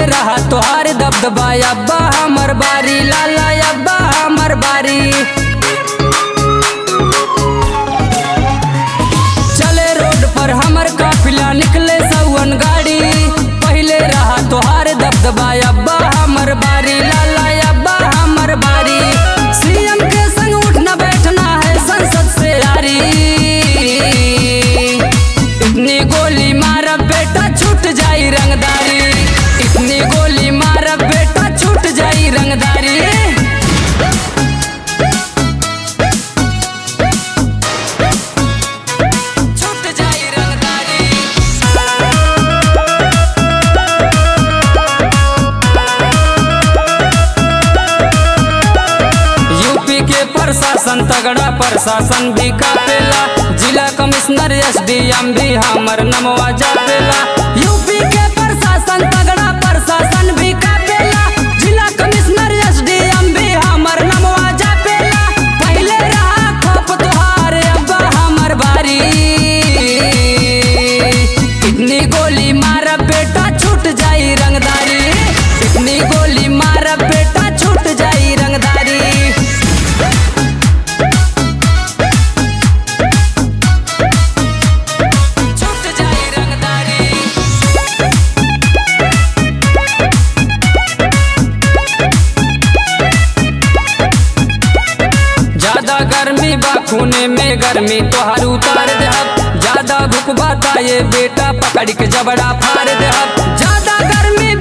रहा तोहार दबदबा अब्बा हमर बारी लाला अब्बा हमर बारी चले रोड पर हमर काफिला निकले सौवन गाड़ी पहले रहा तोहार दबदबा अब्बा हमर बारी लाला अब्बा हमर बारी सीएम के संग उठना बैठना है संसद से यारी इतनी गोली मारब बेटा छूट जाई रंगदारी इतनी गोली मारब बेटा छूट जाई रंगदारी छूट जाई रंगदारी यूपी के प्रशासन तगड़ा प्रशासन भी कापेला जिला कमिश्नर एसडीएम भी हमर नमवा जापेला यूपी के प्रशासन तगड़ा प्रशासन भी कापेला जिला कमिश्नर एसडीएम भी हमर नमवा जापेला पहले रहा खप तोहार अब्बा हमर बारी इतनी गोली मारब बेटा छूट जाई रंगदारी इतनी गोली मारब बेटा छूट जाई रंगदारी छूट जाई रंगदारी ज्यादा गर्मी बा खूने में गर्मी तोहार उतार देहब ज्यादा भूख बाता ये बेटा पकड़ के जबड़ा फाड़ देहब ज्यादा गर्मी